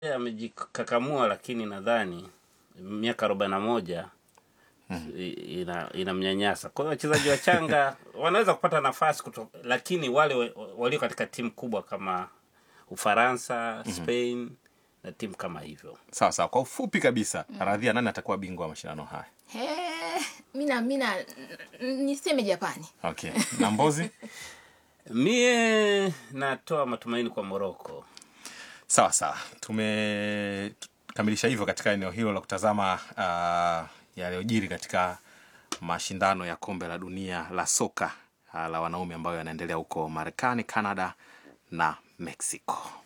Yeye amejikakamua, lakini nadhani miaka arobaini na moja i- ina inamnyanyasa. Kwa hiyo wachezaji wachanga wanaweza kupata nafasi kuto, lakini wale wa- walio katika timu kubwa kama Ufaransa, Spain na timu kama hivyo Sawa sawa, kwa ufupi kabisa, Radhia, nani atakuwa bingwa wa mashindano haya? He, mina mina n- niseme Japani. Okay, na Mbozi? Mie natoa matumaini kwa Moroko. Sawa sawa, tumekamilisha hivyo katika eneo hilo la kutazama uh, yaliyojiri katika mashindano ya kombe la dunia la soka uh, la wanaume ambayo yanaendelea huko Marekani, Canada na Mexico.